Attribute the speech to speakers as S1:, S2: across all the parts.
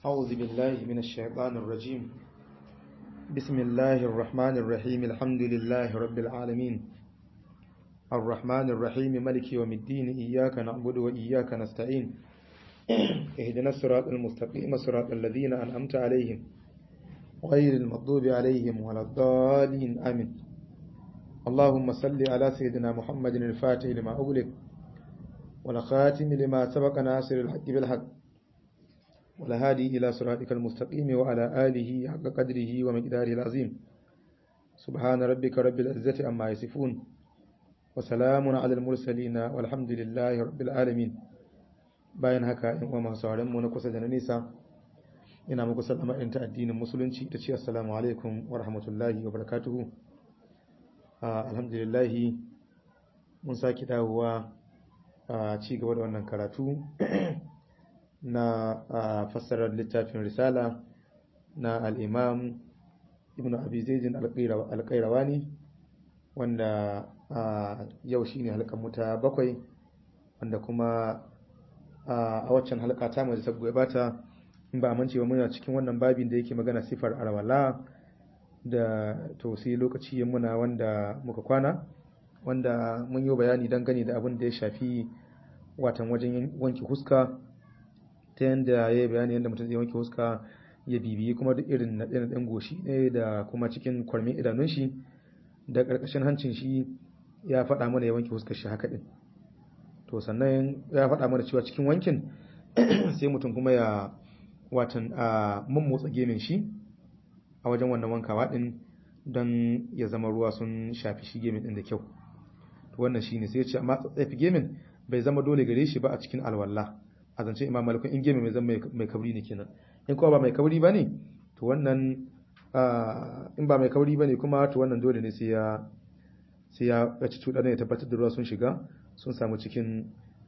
S1: أعوذ بالله من الشيطان الرجيم بسم الله الرحمن الرحيم الحمد لله رب العالمين الرحمن الرحيم ملك يوم الدين إياك نعبد وإياك نستعين اهدنا الصراط المستقيم صراط الذين أنعمت عليهم غير المغضوب عليهم ولا الضالين آمين اللهم صل على سيدنا محمد الفاتح لما أغلق والخاتم لما سبق ناصر الحق بالحق والهادي إلى صراطك المستقيم وعلى آله حق قدره ومقداره العظيم سبحان ربك رب العزة أما يصفون وسلام على المرسلين والحمد لله رب العالمين bayan haka in uwa masu sauran mu na kusa da na nisa ina muku sallama in ta addinin musulunci ta ce assalamu alaikum wa rahmatullahi wa barakatuhu alhamdulillah mun saki dawowa a ci gaba da wannan karatu na fassarar littafin risala na al'imam ibn abi zaijin alƙairawani wanda yau shine halkan muta bakwai wanda kuma a waccan halka ta mai sabgo bata in ba amince ba muna cikin wannan babin da yake magana sifar arwala da to sai lokaci ya muna wanda muka kwana wanda mun yi bayani dangane da abin da ya shafi watan wajen wanke huska ta yadda ya yi bayani yadda mutum zai wanke huska ya bibiyi kuma duk irin na ɗan goshi ne da kuma cikin kwarmin idanun shi da ƙarƙashin hancin shi ya faɗa mana ya wanke huskar shi haka ɗin to sannan ya faɗa mana cewa cikin wankin sai mutum kuma ya watan a mummotsa gemin shi a wajen wannan wankawa ɗin don ya zama ruwa sun shafi shi gemin ɗin da kyau to wannan shine sai ya ce amma tsatsafi gemin bai zama dole gare shi ba a cikin alwala a zance imam malikun in gemi mai zama mai kabri ne kenan in kuma ba mai kabri ba ne to wannan in ba mai kabri ba ne kuma to wannan dole ne sai ya sai ya ci cuɗa ya tabbatar da ruwa sun shiga sun samu cikin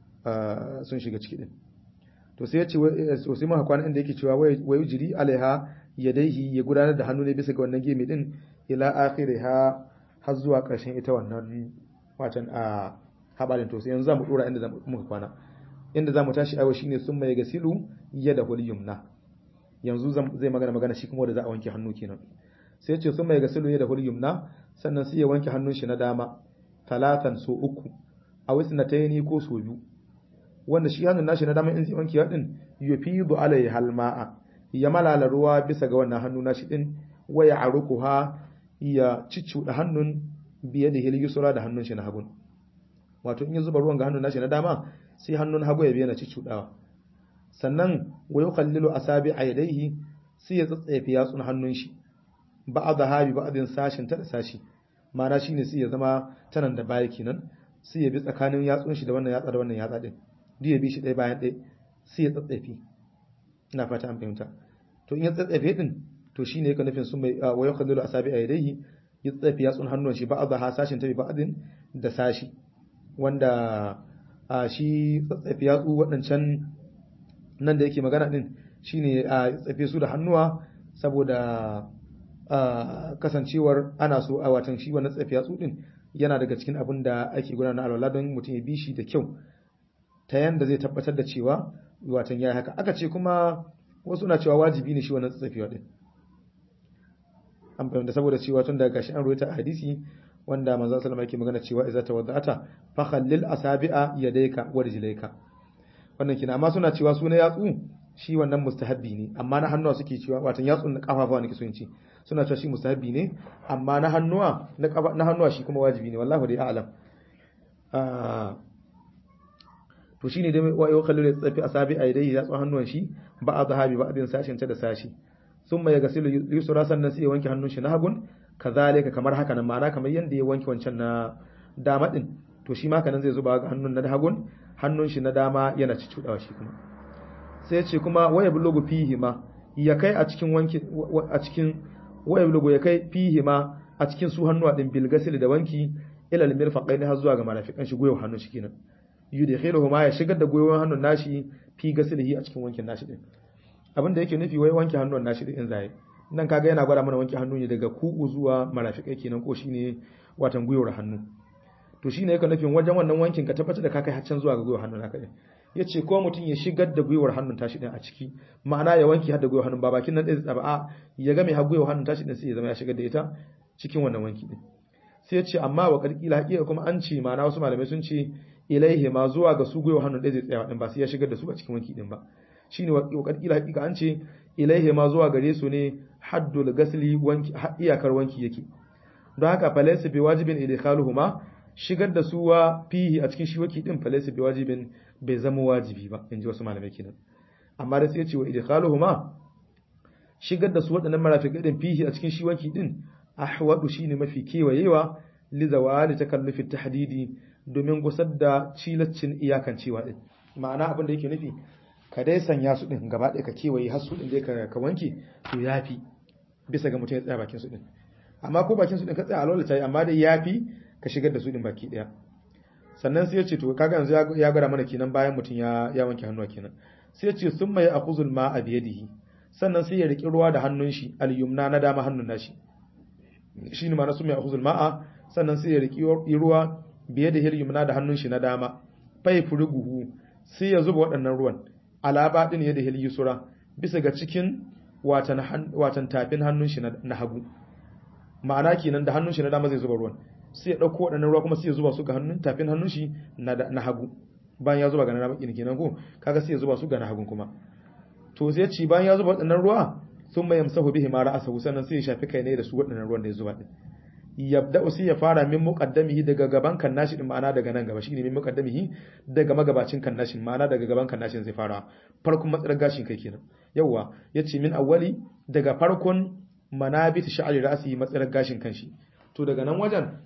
S1: sun shiga ciki din to sai ya ce so sai maka kwana inda yake cewa wayu jiri alaiha yadaihi ya gudanar da hannu ne bisa ga wannan gemi din ila akhiriha har zuwa ƙarshen ita wannan watan a habalin to sai yanzu zamu dora inda muka kwana inda zamu tashi aiwa shine sun mai gasilu yada hul yumna yanzu zai magana magana shi kuma da za a wanke hannu kenan sai ya ce sun mai gasilu yada hul yumna sannan sai ya wanke hannun shi na dama talatan so uku a wasu na tayani ko so biyu wanda shi hannun nashi na dama in zai wanke din yufidu alai halma'a ya malala ruwa bisa ga wannan hannu nashi din waya arukuha ya ciccuda hannun biye da hil yusra da hannun shi na hagun wato in ya zuba ruwan ga hannun nashi na dama sai hannun hagu ya biya na ciccudawa sannan wa yuqallilu asabi aydaihi sai ya tsatsefe yatsun hannun shi ba'da habi ba'din sashin ta da sashi ma'ana shine sai ya zama tanan da baya kenan sai ya bi tsakanin yatsun shi da wannan yatsa da wannan yatsa din duk ya bi shi ɗaya bayan ɗaya sai ya tsatsefe ina fata an fahimta to in ya tsatsefe din to shine yake nufin sun mai wa yuqallilu asabi aydaihi ya tsatsefe yatsun hannun shi ba'da ha sashin ta bi ba'din da sashi wanda a shi tsatsafi yatsu waɗancan nan da yake magana ɗin shine a tsafe su da hannuwa saboda kasancewar ana so a watan shi wannan tsafi yatsu ɗin yana daga cikin abin da ake gudanar alwala don mutum ya bi shi da kyau ta yanda zai tabbatar da cewa watan ya haka aka ce kuma wasu na cewa wajibi ne shi wannan tsafewa ɗin an fahimta saboda cewa tun daga gashi an ruwaita a hadisi wanda manzon sallama yake magana cewa idza tawadda'ata fa khallil asabi'a yadayka wa rijlayka wannan kina amma suna cewa suna yatsu shi wannan mustahabbi ne amma na hannuwa suke cewa watan yatsun na kafafa ne kiso ce suna cewa shi mustahabbi ne amma na hannuwa na kafa na hannuwa shi kuma wajibi ne wallahi dai a'lam to shine dai wa yau khallil tsafi asabi'a yadayhi yatsun hannuwan shi ba a zahabi ba adin sashin ta da sashi sun mai gasilu yusra sannan sai ya wanke hannun shi na hagun kazalika kamar haka nan ma'ana kamar yanda ya wanke wancan na dama din to shi ma kanan zai zuba ga hannun na hagun hannun shi na dama yana cicudawa shi kuma sai ce kuma waya bulugu fihi ma ya kai a cikin wanki a cikin waya bulugu ya kai fihi ma a cikin su hannuwa din bil gasil da wanki ila al mirfaqain har zuwa ga marafikan shi goyo hannun shi kenan yudkhiluhu ma ya shigar da goyon hannun nashi fi gasilihi a cikin wankin nashi din abin da yake nufi wai wanke hannun nashi din in zai nan kaga yana gwada mana wanke hannu ne daga ku'u zuwa marafikai kenan ko shine watan gwiwar hannu to shine yake nufin wajen wannan wankin ka tabbatar da ka kai haccan zuwa ga gwiwar hannu naka din yace ko mutum ya shigar da gwiwar hannun tashi din a ciki ma'ana ya wanki har da gwiwar hannun ba bakin nan ɗaya tsaba a ya ga mai har gwiwar hannun tashi din sai ya zama ya shigar da ita cikin wannan wanki din sai yace amma wa karkila haƙiƙa kuma an ce ma'ana wasu malamai sun ce ilaihi ma zuwa ga su gwiwar hannun ɗaya zai tsaya din ba sai ya shigar da su a cikin wanki din ba shine wa karkila haƙiƙa an ce ilaihi ma zuwa gare su ne haddul gasli wanki iyakar wanki yake don haka falaysa bi wajibin idkhaluhuma shigar da su wa fihi a cikin shi waki din falaysa bi wajibin bai zama wajibi ba inji wasu malamai kenan amma da sai ya ce wa idkhaluhuma shigar da su waɗannan marafiqai din fihi a cikin shi waki din ahwadu shine mafi kewayewa li zawali takallufi tahdidi domin gusar da cilaccin iyakancewa din ma'ana abin da yake nufi ka dai sanya su din gaba ɗaya ka kewaye har su din dai ka wanke to yafi bisa ga mutum ya tsaya bakin su din amma ko bakin su din ka tsaya alwala tayi amma dai yafi ka shigar da su din baki ɗaya sannan sai ya ce to kaga yanzu ya gwada mana kenan bayan mutum ya ya wanke hannuwa kenan sai ya ce summa ya akhuzul ma'a bi yadihi sannan sai ya riki ruwa da hannun shi al-yumna na dama hannun nashi shine ma na summa ya akhuzul ma'a sannan sai ya riki ruwa bi yadihi al-yumna da hannun shi na dama fai furuguhu sai ya zuba waɗannan ruwan alaba din ya da hil yusura bisa ga cikin watan watan tafin hannun shi na hagu ma'ana kenan da hannun shi na dama zai zuba ruwan sai ya dauko waɗannan ruwa kuma sai ya zuba su ga hannun tafin hannun shi na hagu bayan ya zuba ga na dama kenan ko kaga sai ya zuba su ga na hagun kuma to sai ya ci bayan ya zuba waɗannan ruwa sun mai yamsahu bihi ma ra'asahu sannan sai ya shafi kai ne da su waɗannan ruwan da ya zuba din yabda usi ya fara min muqaddamihi daga gaban kannashi din ma'ana daga nan gaba shine min muqaddamihi daga magabacin kannashin ma'ana daga gaban kannashin zai fara farkon matsalar gashin kai kenan yawa yace min awwali daga farkon manabit sha'ri ra'si matsalar gashin kanshi to daga nan wajen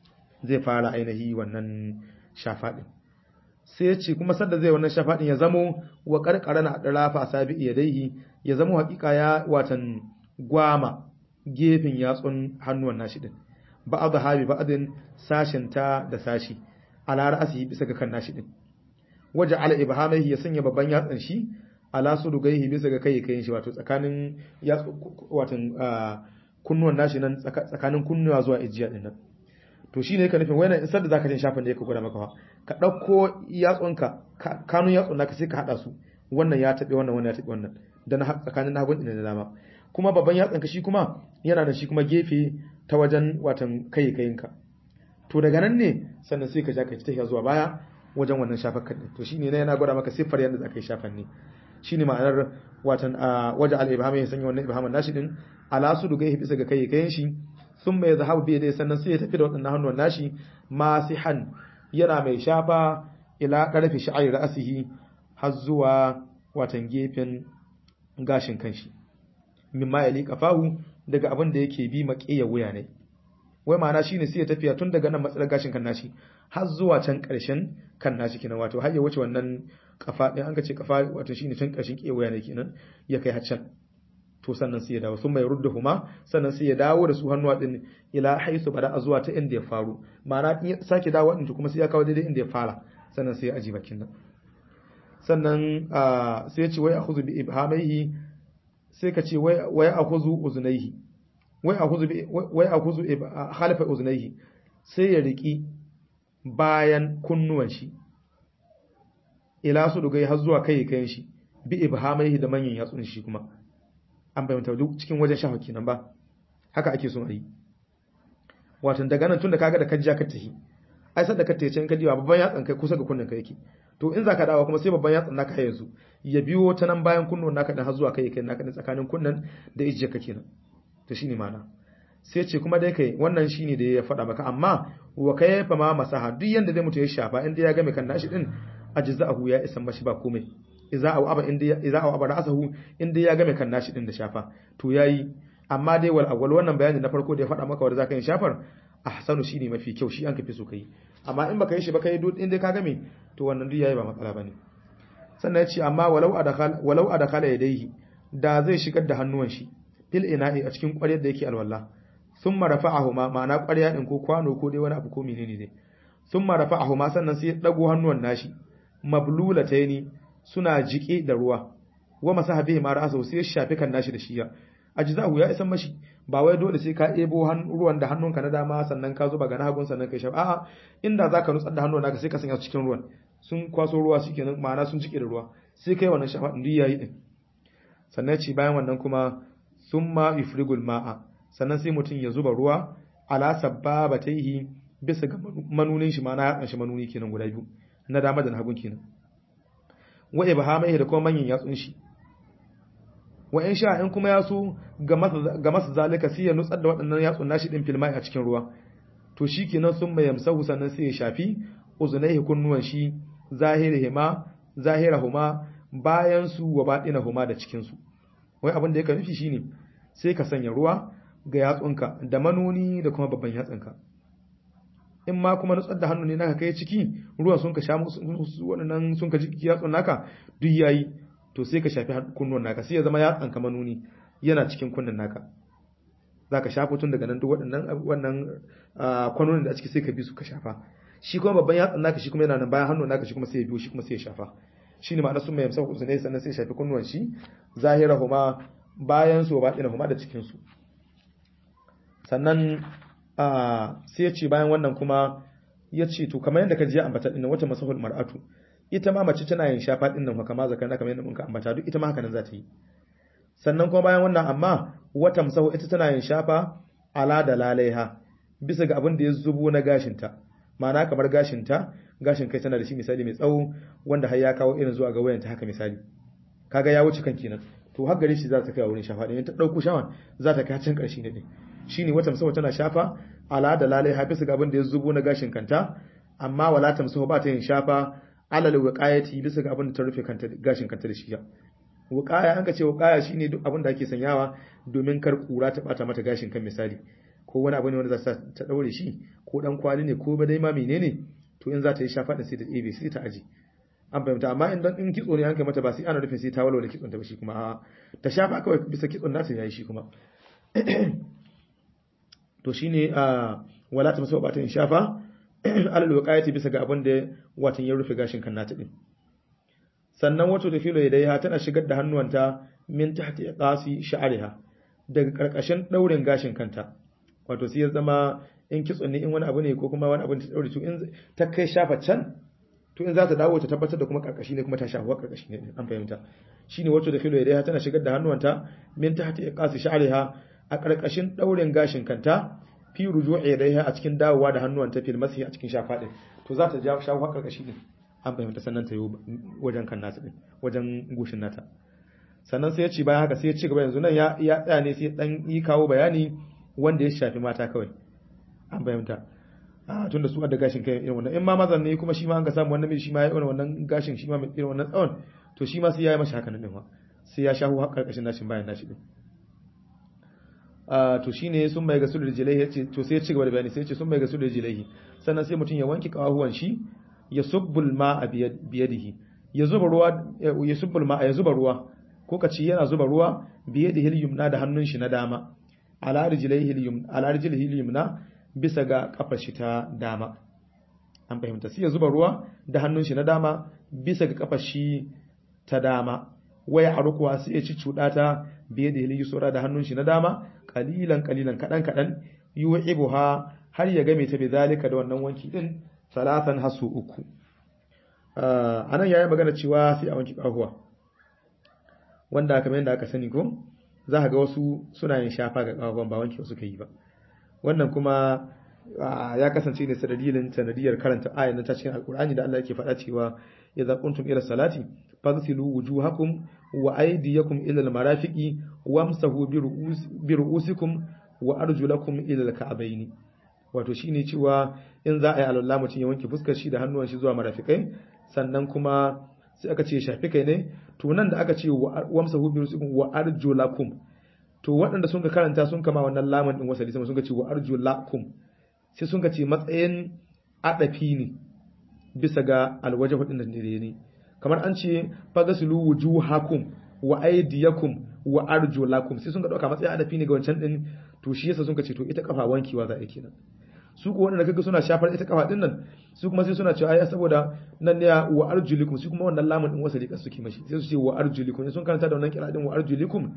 S1: zai fara ainihi wannan shafa din sai ya ce kuma sadda zai wannan shafa din ya zamo wa karkarana adrafa sabi yadaihi ya zamo hakika ya watan gwama gefen yatsun hannuwan nashi din ba'ad habi ba'adin sashin ta da sashi ala ra'asi bisa ga kan nashi din waje ala ibhamaihi ya sanya babban yatsan shi ala sudugaihi bisa ga kai kayin shi wato tsakanin yatsu watan kunnuwan nashi nan tsakanin kunnuwa zuwa ijiya din nan to shine yake nufin wayan isar da zaka jin shafin da yake gwada maka ka dauko yatsunka kanun yatsun naka sai ka hada su wannan ya tabe wannan wannan ya tabe wannan dan tsakanin hagun din da dama kuma babban yatsanka shi kuma yana da shi kuma gefe ta wajen watan kai kayinka to daga nan ne sannan sai ka ja ka tafiya zuwa baya wajen wannan shafar kadin to shine ne yana gwada maka siffar yadda zaka yi shafan ne shine ma'anar watan a waje al-ibham ya sanya wannan ibhaman nashi din ala su dugai bisa ga kai kayin shi sun mai zahabu bi dai sannan sai ya tafi da waɗannan hannuwan nashi masihan yana mai shafa ila karfi sha'ir ra'sihi har zuwa watan gefen gashin kanshi mimma ya liƙa fahu daga abin da yake bi maƙiya wuya ne wai ma'ana shine sai ya tafiya tun daga nan matsalar gashin kan nashi har zuwa can ƙarshen kan nashi kenan wato har ya wuce wannan kafa ɗin an ka ce kafa wato shine can ƙarshen ƙiya wuya ne kenan ya kai har can to sannan sai ya dawo sun mai rudda huma sannan sai ya dawo da su hannuwa din ila haisu bada zuwa ta inda ya faru ma'ana in sake dawo din kuma sai ya kawo daidai inda ya fara sannan sai ya aji bakin nan sannan sai ya ce wai akhudhu bi ibhamaihi sai ka ce wai akhudhu uzunaihi wai akhudhu wai akhudhu khalafa uzunaihi sai ya riki bayan kunnuwan shi ila su dugai har zuwa kai kayan shi bi ibhamaihi da manyan yatsun shi kuma an bayyanta duk cikin wajen shafa kenan ba haka ake son a yi watan daga nan tun da kaga da kajja ka tahi ai sai da ka tace in ka diwa babban yatsan kai kusa ga kunnen ka yake to in zaka dawo kuma sai babban yatsan naka yanzu ya biyo ta nan bayan kunnon naka dan har zuwa kai kai naka tsakanin kunnen da ijiya ka kenan to shine mana sai ce kuma dai kai wannan shine da ya faɗa maka amma wa kai fa ma masaha duk yanda dai mutum ya shafa inda ya ga mai kan nashi din ajza'ahu ya isa mashi ba komai idza aw aba inda idza aw aba ra'sahu inda ya ga mai kan nashi din da shafa to yayi amma dai wal awwal wannan bayani na farko da ya faɗa maka wanda zaka yi shafar ahsanu shine mafi kyau shi an kafi so kai amma in baka yi shi ba kai duk inda ka game to wannan duk yayi ba matsala bane sannan yace amma walau adakhala walau adakhala yadayhi da zai shigar da hannuwan shi fil ina'i a cikin ƙwaryar da yake alwala thumma rafa'ahuma ma'ana ƙwarya din ko kwano ko dai wani abu ko menene ne thumma rafa'ahuma sannan sai ya dago hannuwan nashi mablulataini suna jike da ruwa wa masahabihi ma ra'asa sai ya shafi kan nashi da shiya ajzahu ya isan mashi ba wai dole sai ka ebo ruwan da hannunka na dama sannan ka zuba ga na hagun sannan kai shafa a'a inda zaka nutsar da hannun naka sai ka sanya su cikin ruwan sun kwaso ruwa shikenan ma'ana sun jike da ruwa sai kai wannan shafa din yayi din sannan ce bayan wannan kuma summa yufrigul ma'a sannan sai mutum ya zuba ruwa ala sabbabataihi bisa ga manunin shi ma'ana ya shi manuni kenan guda biyu na dama da na hagun kenan wa ibhamaihi da kuma manyan yatsun shi wa in sha in kuma yaso ga masa zalika sai ya nutsar da waɗannan yatsun nashi din filmai a cikin ruwa to shikenan sun mai yamsahu sannan sai ya shafi uzunaihi kunnuwan shi zahirihima zahirahuma bayan su wa baɗinahuma da cikin su wai abin da yake nufi shine sai ka sanya ruwa ga yatsunka da manuni da kuma babban yatsunka in ma kuma nutsar da hannu ne naka kai ciki ruwan sun ka sha musu waɗannan sun ka jiki yatsun naka duk yayi to sai ka shafi kunnuwan naka sai ya zama yatsan ka manuni yana cikin kunnen naka zaka shafa tun daga nan duk waɗannan wannan kwanonin da a ciki sai ka bi su ka shafa shi kuma babban yatsan naka shi kuma yana nan bayan hannu naka shi kuma sai ya biyo shi kuma sai ya shafa shine ma'ana sun mai yamsa ku ne sannan sai ya shafi kunnuwan shi zahirahuma bayan su ba huma da cikin su sannan sai ya ce bayan wannan kuma ya ce to kamar yadda ka ji ambata dinnan wata masahul mar'atu ita ma mace tana yin shafa dinnan fa kamar zakar kamar yadda muka ambata duk ita ma haka nan za ta yi sannan kuma bayan wannan amma wata masahu ita tana yin shafa ala da lalaiha bisa ga abin da ya zubo na gashinta ma'ana kamar gashinta gashin kai tana da shi misali mai tsawo wanda har ya kawo irin zuwa ga wayanta haka misali kaga ya wuce kan kenan to har gare shi za ta kai wurin shafa din ta dauko shawan za ta kai can karshe ne din shine wata musawa tana shafa ala da lalai hafisu ga abin da ya zubo na gashin kanta amma wala tamsahu ba ta yin shafa alal wiqayati bisa ga abin da ta rufe kanta gashin kanta da shi ya wiqaya an ka ce wiqaya shine duk abin da ake sanyawa domin kar kura ta bata mata gashin kan misali ko wani abu ne wanda za ta daure shi ko dan kwali ne ko ba dai ma menene to in za ta yi shafa din sai ta ɗebe sai ta aji an fahimta amma in dan in kitso ne an kai mata ba sai ana nufin sai ta walwala kitson ta ba shi kuma a'a ta shafa kawai bisa kitson nata yayi shi kuma to shine a wala ta masaba ta shafa alal wiqayati bisa ga abin da watan ya rufe gashin kan nata din sannan wato da filo ya tana shigar da hannuwanta min tahti iqasi sha'riha daga karkashin daurin gashin kanta wato sai ya zama in kitso ne in wani abu ne ko kuma wani abu ta daure to in ta kai shafa can to in za ta dawo ta tabbatar da kuma karkashi ne kuma ta shafa karkashi ne an fahimta shine wato da filo ya tana shigar da hannuwanta min tahti iqasi sha'riha a karkashin daurin gashin kanta fi ruju'i ilaiha a cikin dawowa da hannuwan ta fil masi a cikin shafa din to za ta ja shawo karkashi din an fahimta sannan ta yi wajen kan nata din wajen goshin nata sannan sai ya ci bayan haka sai ya ci gaba yanzu nan ya ya tsaya ne sai dan yi kawo bayani wanda ya shafi mata kawai an fahimta a tun da su da gashin kai irin wannan in ma mazan ne kuma shi ma an ka samu wannan shi ma ya irin wannan gashin shi ma mai irin wannan tsawon to shi ma sai ya yi mashi haka nan din ma sai ya shawo karkashin nashin bayan nashi din to shine sun mai gasu da jilaihi yace to sai ya ci gaba da bayani sai ya ce sun mai gasu da jilaihi sannan sai mutum ya wanke kawahuwan shi ya subbul ma'a biyadihi ya zuba ruwa ya subbul ma'a ya zuba ruwa ko ka ci yana zuba ruwa biyadihi yumna da hannun shi na dama ala rijlaihi yumna ala rijlihi yumna bisa ga kafar shi ta dama an fahimta sai ya zuba ruwa da hannun shi na dama bisa ga kafar shi ta dama waya arkuwa sai ya ci cuda ta biye da hiliyu sura da hannun shi na dama kalilan kalilan kadan kadan yu'ibuha har ya game ta bi zalika da wannan wanki din salatan hasu uku anan yayi magana cewa sai a wanki kahuwa wanda kamar yadda aka sani ko za ka ga wasu suna yin shafa ga kahuwan ba wanki suka yi ba wannan kuma ya kasance ne sanadiyar sanadiyar karanta ayan ta cikin alkur'ani da Allah yake faɗa cewa idza kuntum ila salati fagsilu wujuhakum wa aydiyakum ila almarafiqi wamsahu bi ru'usikum wa arjulakum ila alka'bayn wato shine cewa in za a yi alwala mutum ya wanke fuskar shi da hannuwan shi zuwa marafikai sannan kuma sai aka ce shafi kai ne to nan da aka ce wamsahu bi ru'usikum wa arjulakum to waɗanda sun ka karanta sun kama wannan lamun din wasali sama sun ka ce wa arjulakum sai sun ka ce matsayin adafi ne bisa ga alwaje hudin da ne kamar an ce fagasilu wujuhakum wa aydiyakum wa arjulakum sai sun ga dauka matsayin adafi ne ga wancan din to shi yasa sun ka ce to ita kafa wankewa za a yi kenan su ko wanda kaga suna shafar ita kafa din nan su kuma sai suna cewa ai saboda nan ne wa arjulikum su kuma wannan lamun din wasali kan suke mashi sai su ce wa arjulikum sun karanta da wannan kira din wa arjulikum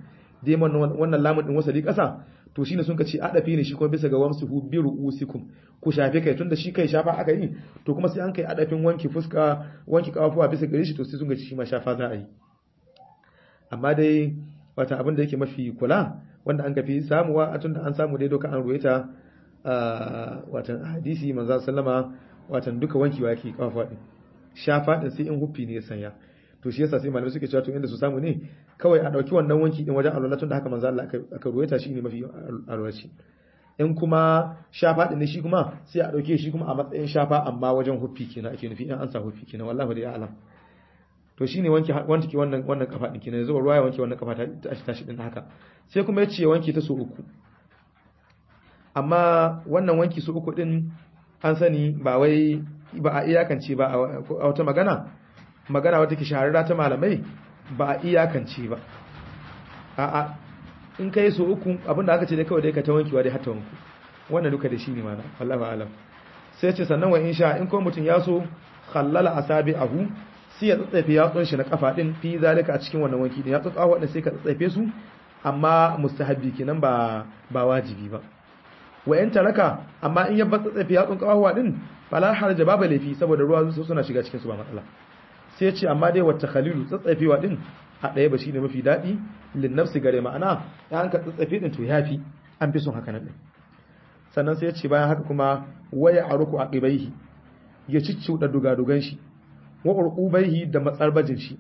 S1: dai wannan lamun din wasali kasa to shine sun ka ce adafi ne shi kuma bisa ga wamsuhu bi ru'usikum ku shafe kai tunda shi kai shafa aka yi to kuma sai an kai adafin wanki fuska wanki kafafuwa bisa gare shi to sai sun ga shi ma shafa za a yi amma dai wata abin da yake mafi kula wanda an kafi samuwa a tunda an samu dai doka an ruwaita watan hadisi manzo sallama watan duka wanki wa yake kafafuwa din shafa din sai in huffi ne ya sanya to shi yasa sai malamai suke cewa to inda su samu ne kawai a dauki wannan wanki din wajen alwala tun da haka manzo Allah aka ruwaita shi ne mafi alwalaci in kuma shafa din ne shi kuma sai a dauke shi kuma a matsayin shafa amma wajen huffi kenan ake nufi in an sa huffi kenan wallahi da alam to shine wanki wanki wannan wannan kafa din kenan zuwa ruwa ya wanke wannan kafa ta tashi din haka sai kuma yace wanki ta so uku amma wannan wanki so uku din an sani ba wai ba a iyakance ba a wata magana magana wata ke shahararra ta malamai ba a iyakance ba a'a in kai so uku abinda aka ce dai kawai dai ka ta wankewa dai hatta wanku wannan duka da shi ne mana wallahi alam sai ce sannan wa insha in ko mutum ya so khallala asabi'ahu sai ya tsatsafe yatsun shi na kafa din fi zalika a cikin wannan wanki din ya tsatsafa wadanda sai ka tsatsafe su amma mustahabbi kenan ba ba wajibi ba wa in taraka amma in ya bar tsatsafe yatsun kafawa din fala harja babu laifi saboda ruwa su suna shiga cikin su ba matsala sai ya ce amma dai wata khalilu tsatsafewa din a ɗaya ba shine mafi daɗi lin nafsi gare ma'ana ya an ka tsatsafe din to yafi an fi son haka nan din sannan sai ya ce bayan haka kuma waya aruku aqibaihi ya cicciuda dugadugan shi wa urqubaihi da matsarbajin shi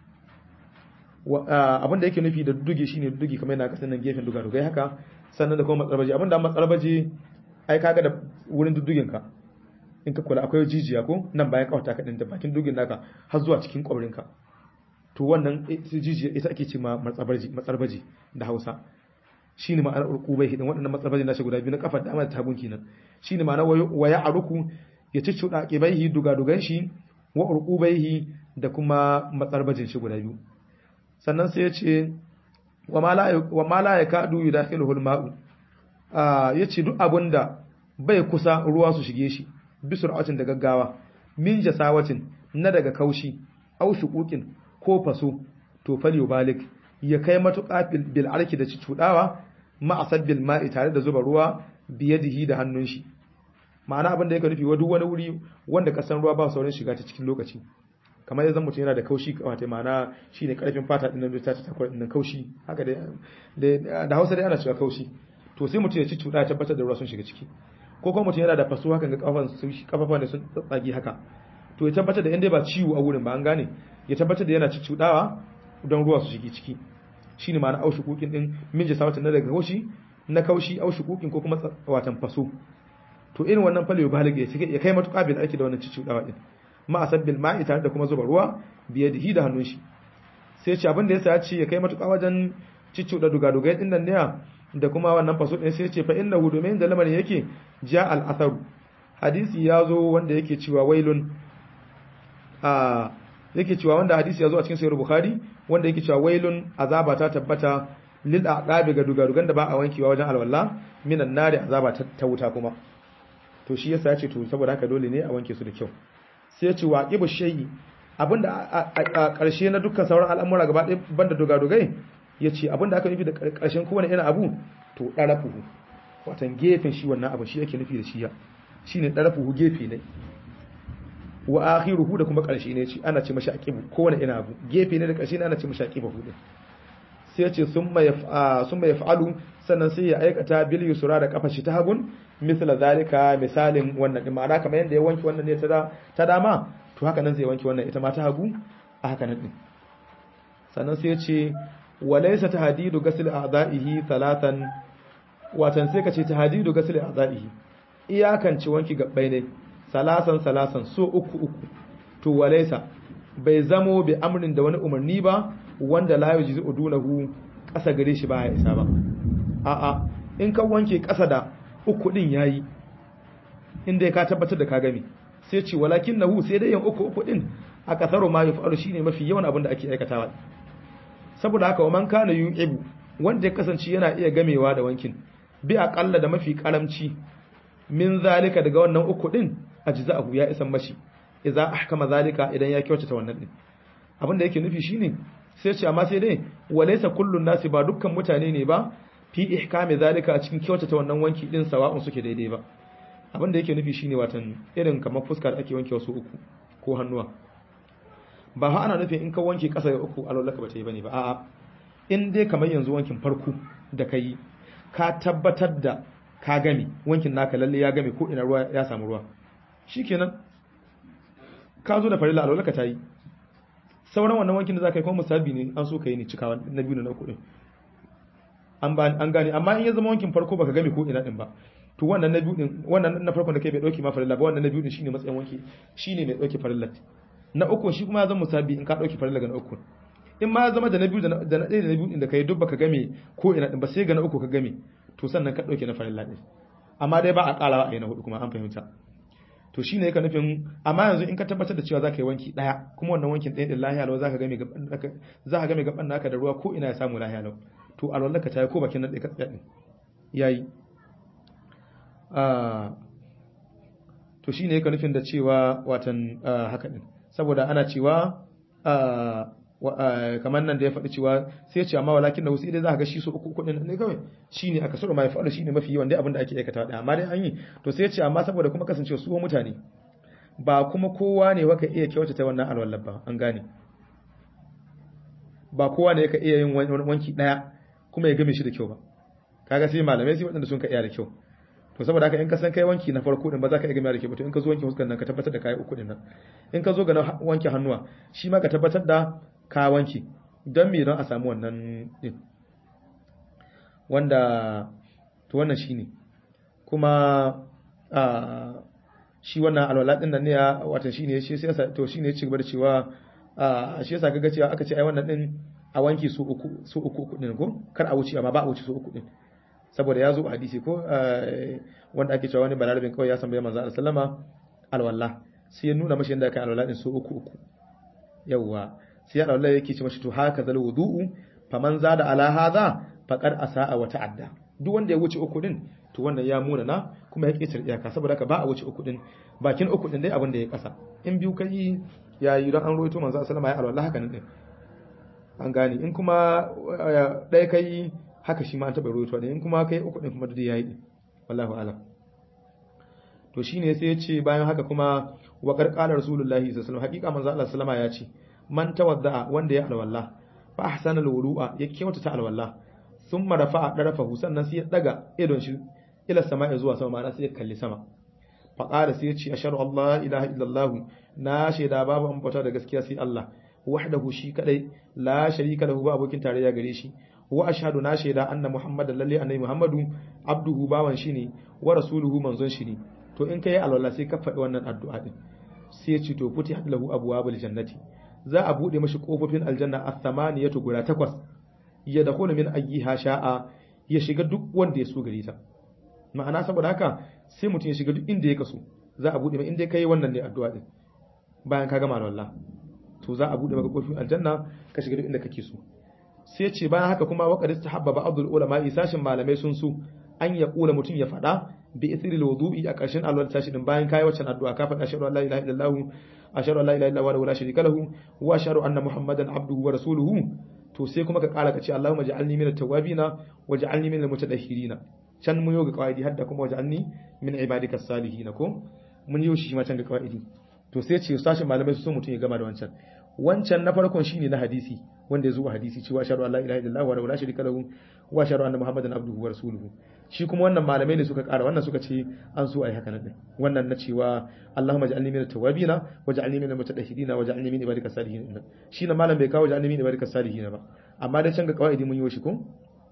S1: abin da yake nufi da dugi shine dugi kamar yana kasan nan gefen dugadugai haka sannan da kuma matsarbaji abin da matsarbaji ai kaga da wurin dudugin ka in ka kula akwai jijiya ko nan bayan kawata ka din da bakin dugin naka har zuwa cikin kwabrin ka to wannan jijiya ita ake ce ma matsarbaji matsarbaji da Hausa shine ma'anar urqubaihi din waɗannan matsarbaji nashi guda biyu na kafar dama da tabun kenan shine ma'anar waya aruku ya ciccuda qibaihi dugadugan shi wa urqubaihi da kuma matsarbajin shi guda biyu sannan sai ya ce wa ma la yakadu yudakhiluhu al-ma'u ah yace duk abunda bai kusa ruwa su shige shi bi sur'atin da gaggawa min jasawatin na daga kaushi au shuquqin ko faso to fal balik ya kai matuƙa bil arki da cudawa ma asabbil ma'i tare da zuba ruwa biyadihi da hannun shi ma'ana abin da yake nufi wa duk wani wuri wanda kasan ruwa ba saurin shiga ta cikin lokaci kamar yanzu mutum yana da kaushi kamata ma'ana shine karfin fata din nan ta ta din nan kaushi haka dai da Hausa dai ana cewa kaushi to sai mutum ya ci cuda tabbatar da ruwa sun shiga ciki ko kuma mutum yana da faso haka ga kafan sun kafafa ne sun tsage haka to ya tabbatar da inda ba ciwo a wurin ba an gane ya tabbatar da yana ci cudawa don ruwa su shige ciki shine ma'ana aushi kukin din min jasawatan na daga kaushi na kaushi aushi kukin ko kuma watan faso to irin wannan fale balig ya cike ya kai matuƙa bil aiki da wannan cicudawa din ma asabbil ma'i tare da kuma zuba ruwa biye da da hannun shi sai ce abin da yasa ya ce ya kai matuƙa wajen cicuda dugadugai din nan ne da kuma wannan faso din sai ce fa innahu domin da lamarin yake ja al atharu hadisi ya zo wanda yake cewa wailun a yake cewa wanda hadisi ya zo a cikin sahih bukhari wanda yake cewa wailun azaba ta tabbata lil aqabi ga dugadugan da ba a wankewa wajen alwala minan nari azaba ta wuta kuma to shi yasa ya ce to saboda haka dole ne a wanke su da kyau sai ya ce waqibu shay'i abinda a ƙarshe na dukkan sauran al'amura gaba ɗaya banda dogadogai ya ce abinda aka nufi da ƙarshen kowane irin abu to ɗarafuhu watan gefen shi wannan abu shi yake nufi da shi ya shi ne ɗarafuhu gefe ne wa akhiruhu da kuma ƙarshe ne ce ana ce mashi aqibu kowane irin abu gefe ne da ƙarshe ne ana ce mashi aqibu din sai ya ce summa yaf'alu sannan sai ya aikata bil yusra da kafa shi ta hagun misla zalika misalin wannan din ma'ana kamar yanda ya wanki wannan ne ta dama to haka nan zai wanki wannan ita ma ta hagu a haka nan din sannan sai ya ce walaysa tahdidu ghusl a'dahi thalathan watan sai ka ce tahdidu ghusl a'dahi iyakan ci wanki gabbai ne salasan salasan so uku uku to walaysa bai zamo bi amrin da wani umarni ba wanda la yujizu udunahu kasa gare shi ba ya isa ba a'a in ka wanke kasa da uku din yayi inda ka tabbatar da ka gami sai ce walakin nahu sai dai yin uku uku din a kasaru ma yaf'alu shine mafi yawan abin da ake aikatawa saboda haka wa man kana yu'ibu wanda ya kasance yana iya gamewa da wankin bi aqalla da mafi karamci min zalika daga wannan uku din ajza'ahu ya isan mashi idza ahkama zalika idan ya kyautata wannan din abin da yake nufi shine sai ce amma sai dai walaysa kullun nasi ba dukkan mutane ne ba fi ihkami zalika a cikin kyautata wannan wanki din sawa'un suke daidai ba abin da yake nufi shine watan irin kamar fuska da ake wanke wasu uku ko hannuwa ba ha ana nufin in ka wanke kasa da uku alwallaka ba ta yi bane ba a'a in dai kamar yanzu wankin farko da ka yi ka tabbatar da ka game wankin naka lalle ya game ko ina ruwa ya samu ruwa shikenan ka zo da farilla alwallaka ta yi sauran wannan wankin da za ka yi kuma musabi ne an so ka yi ne cikawa na biyu na uku din an an gane amma in ya zama wankin farko baka game ko ina din ba to wannan na biyu din wannan na farkon da kai bai dauki ma farilla ba wannan na biyu din shine matsayin wanki shine mai dauki farilla na uku shi kuma ya zama musabi in ka dauki farilla ga na uku in ma ya zama da na biyu da na ɗaya da na biyu din da kai duk baka game ko ina din ba sai ga na uku ka game to sannan ka dauke na farilla din amma dai ba a karawa a yana hudu kuma an fahimta to shine yake nufin amma yanzu in ka tabbatar da cewa zaka yi wanki daya kuma wannan wankin ɗaya din lahiya lau zaka game gaban zaka game gaban naka da ruwa ko ina ya samu lahiya lau to alwallaka ta yi ko bakin nan ɗaya ka tsaya din yayi to shine yake nufin da cewa watan haka din saboda ana cewa kamar nan da ya faɗi cewa sai ce amma walakin da wasu idan za ka ga shi so uku kudin ne kawai shine aka sura mai faɗi shine mafi yawan dai abin da ake aikata da amma dai an yi to sai ce amma saboda kuma kasancewa su mutane ba kuma kowa ne waka iya kyautata wannan alwallar ba an gane ba kowa ne yaka iya yin wanki daya kuma ya game shi da kyau ba kaga sai malamai sai waɗanda sun ka iya da kyau to saboda haka in ka san kai wanki na farko din ba za ka iya game da kyau ba to in ka zo wanki fuskar nan ka tabbatar da kai uku din nan in ka zo ga wanke hannuwa shi ma ka tabbatar da ka wanki don me don a samu wannan din wanda to wannan shine kuma a shi wannan alwala din nan ne ya watan shine shi sai to shine ya ci gaba da cewa a shi yasa kaga cewa aka ce ai wannan din a wanki su uku su uku uku din ko kar a wuce amma ba a wuce su uku din saboda ya zo a hadisi ko wanda ake cewa wani balarabin kawai ya san bai manzo Allah sallama alwala sai ya nuna mashi yadda aka alwala din su uku uku yawwa sai alwala yake ce mashi to haka zal wudu'u faman zada ala hadha faqad asaa wa ta'adda duk wanda ya wuce uku din to wannan ya muna na kuma ya ƙetare iyaka saboda haka ba a wuce uku din bakin uku din dai abin da ya kasa in biyu kai yayi don an roito manzo sallama ya alwala haka nan din an gane in kuma ɗaya kai haka shi ma an taɓa roito ne in kuma kai uku din kuma duk yayi din wallahu alam to shine sai ya ce bayan haka kuma wa qarqala rasulullahi sallallahu alaihi wasallam hakika manzo Allah sallama ya ce man tawadda wanda ya alwala fa ahsana alwudu'a ya kyautata alwala thumma rafa'a darafahu sannan sai ya daga idon shi ila sama'i zuwa sama ma'ana sai ya kalli sama fa qala sai ya ce ashhadu allah ilaha illallah na shaida babu an bauta da gaskiya sai Allah wahdahu shi kadai la sharika lahu ba abokin tarayya gare shi wa ashhadu na shaida anna muhammadan lalle annabi muhammadu abduhu bawan shi ne wa rasuluhu manzon shi ne to in kai alwala sai ka faɗi wannan addu'a din sai ya ce to futi lahu abwabul jannati za a bude mashi kofofin aljanna as-samaniyatu guda takwas ya dakhulu min ayyiha sha'a ya shiga duk wanda ya so gare ta ma'ana saboda haka sai mutum ya shiga duk inda ya kaso za a bude mai inda kai wannan ne addu'a din bayan ka gama wallah to za a bude maka kofofin aljanna ka shiga duk inda kake so sai ce bayan haka kuma waqad istahabba ba'dul ulama isashin malamai sun so an ya kula mutum ya faɗa bi isril wudu'i a ƙarshen alwal tashi din bayan kai waccan addu'a ka faɗa shahadu la ilaha illallah ashhadu an la ilaha illallah wa la sharika lahu wa ashhadu anna muhammadan abduhu wa rasuluhu to sai kuma ka ƙara ka ce allahumma ja'alni minat tawwabina wa ja'alni minal mutatahhirina can mun yoga qawaidi hadda kuma waj'alni min ibadika salihin ko mun yi shi ma can ga qawaidi to sai ce sashin malamai su so mutum ya gama da wancan wancan na farkon shine na hadisi wanda ya zo a hadisi cewa sharu Allah ilaha illallah wa la sharika lahu wa sharu anna muhammadan abduhu wa rasuluhu shi kuma wannan malamai ne suka kara wannan suka ce an so ai haka nan wannan na cewa Allahumma ja'alni minat tawabina wa ja'alni minal mutatahhirina wa ja'alni min ibadika salihin shi na malam bai kawo ja'alni min ibadika salihin ba amma dai can ga kawaidi mun yi shi ko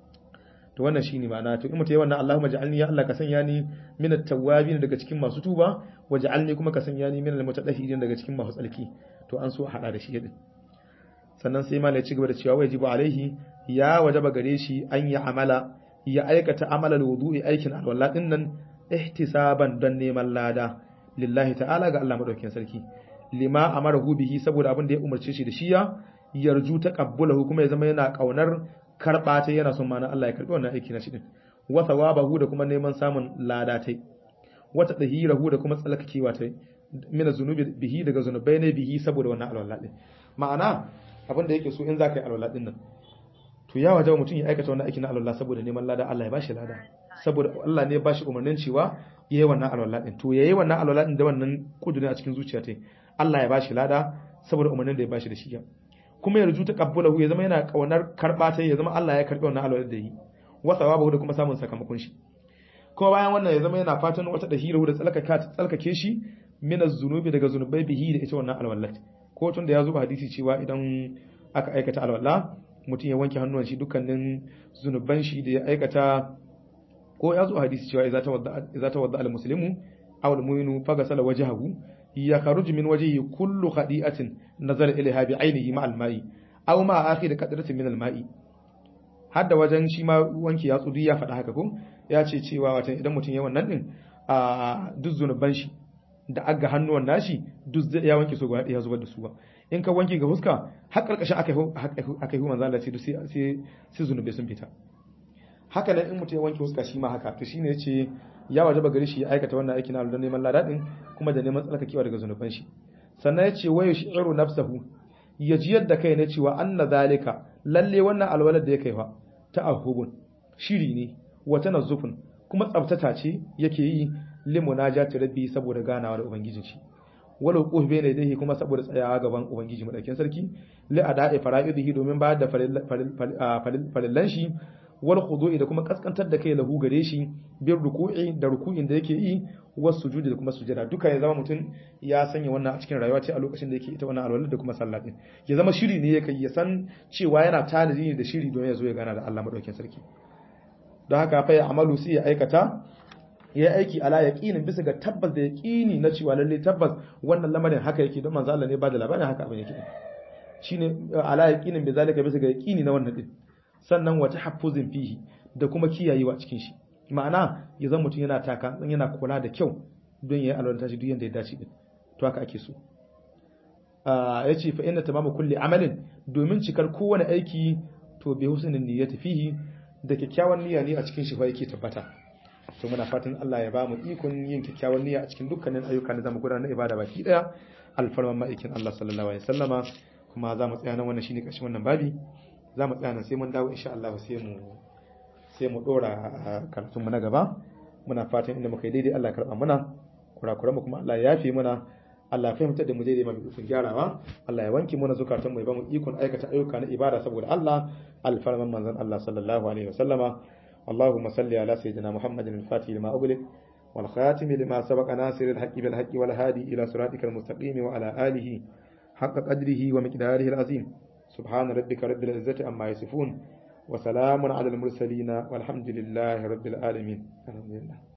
S1: to wannan shine ma'ana to in mutai wannan Allahumma ja'alni ya Allah ka sanya ni minat tawabin daga cikin masu tuba wa ja'alni kuma ka sanya ni minal mutatahhirin daga cikin masu tsalki to an so a hada da shi din sannan sai malai ci gaba da cewa wajibu alaihi ya wajaba gare shi an yi amala ya aikata amalar wudu'i aikin alwala din nan ihtisaban don neman lada lillahi ta'ala ga Allah madaukakin sarki lima amarahu bihi saboda abin da ya umarce shi da shi ya yarju taqabbulahu kuma ya zama yana kaunar karba ta yana son mana Allah ya karbi wannan aiki na shi din wa thawabahu da kuma neman samun lada tai wata dahirahu da kuma tsalkakewa tai mina zunubi bihi daga zunubai ne bihi saboda wannan alwala din ma'ana abin da yake so in zaka yi alwala din nan to ya wajaba mutum ya aikata wannan aikin na alwala saboda neman lada Allah ya bashi lada saboda Allah ne ya bashi umarnin cewa yayi wannan alwala din to yayi wannan alwala din da wannan kudurin a cikin zuciya ta Allah ya bashi lada saboda umarnin da ya bashi da shi kuma ya ruju ta kabbulahu ya zama yana kaunar karba ta ya zama Allah ya karbi wannan alwala da yi wa sawabahu da kuma samun sakamakon shi kuma bayan wannan ya zama yana fatan wata dahira da tsalkaka tsalkake shi min az-zunubi daga zunubai bihi da ita wannan alwallat ko tun da ya zo hadisi cewa idan aka aikata alwala mutum ya wanke hannuwan shi dukkanin zunuban shi da ya aikata ko ya zo hadisi cewa idza tawadda idza tawadda al-muslimu aw al-mu'minu faghasala wajhahu ya kharuju min wajhihi kullu khadi'atin nazara ilayha bi 'aynihi ma al-ma'i aw ma akhir qadratin min al-ma'i hadda wajen shi ma wanki ya tsudi ya faɗa haka ko ya ce cewa watan idan mutum ya wannan din a duk zunuban shi da aga hannuwan nashi duk ya wanke su gaba ya zubar da su ba in ka wanke ga huska har karkashin aka aka yi manzo Allah sai sai sai zunubai sun fita haka nan in mutum ya wanke huska shi ma haka to shine yace ya wajaba gari shi ya aikata wannan aikin na don neman ladadin kuma da neman tsarkakewa daga zunuban shi sannan yace wayu shi'ru nafsahu ya ji yadda kai ne cewa anna zalika lalle wannan alwalar da ya kai fa ta'ahubun shiri ne wa tanazzufun kuma tsabtata ce yake yi limunajati rabbi saboda ganawa da ubangijin shi wala quh bayna yadayhi kuma saboda tsayawa gaban ubangiji madaukin sarki li ada'i fara'idihi domin bayar da farillan shi wal khudu'i da kuma kaskantar da kai lahu gare shi bir ruku'i da ruku'in da yake yi was sujudi da kuma sujada duka ya zama mutum ya sanya wannan a cikin rayuwa ce a lokacin da yake ita wannan alwala da kuma sallah din ya zama shiri ne yake ya san cewa yana tanadi ne da shiri don ya zo ya gana da Allah madaukin sarki don haka fa ya amalu sai ya aikata ya aiki ala yaqinin bisa ga tabbas da yaqini na cewa lalle tabbas wannan lamarin haka yake don manzo Allah ne ba da labarin haka abin yake shine ala yaqinin bi zalika bisa ga yaqini na wannan din sannan wata haffuzin fihi da kuma kiyayewa cikin shi ma'ana ya zama mutum yana taka yana kula da kyau don ya yi alwala shi duk yanda ya dace din to haka ake so ya ce fa inna tamamu kulli amalin domin cikar kowane aiki to bi husnin niyyati fihi da kyakkyawan niyya ne a cikin shi fa yake tabbata to muna fatan Allah ya ba mu ikon yin kyakkyawan niyya a cikin dukkanin ayyuka da zamu gudanar na ibada baki daya alfarman ma'aikin Allah sallallahu alaihi wasallama kuma za mu tsaya nan wannan shine ƙarshen wannan babi za mu tsaya nan sai mun dawo insha Allah sai mu sai mu dora karatun mu na gaba muna fatan inda muka yi daidai Allah karba muna kurakuran mu kuma Allah ya yafe muna Allah ya fahimtar da mu daidai mafi ikon gyarawa Allah ya wanke mana zukatan mu ya ba mu ikon aikata ayyuka na ibada saboda Allah alfarman manzon Allah sallallahu alaihi wasallama اللهم صل على سيدنا محمد الفاتح لما أغلق والخاتم لما سبق ناصر الحق بالحق والهادي إلى صراطك المستقيم وعلى آله حق قدره ومقداره العظيم سبحان ربك رب العزة عما يصفون وسلام على المرسلين والحمد لله رب العالمين الحمد لله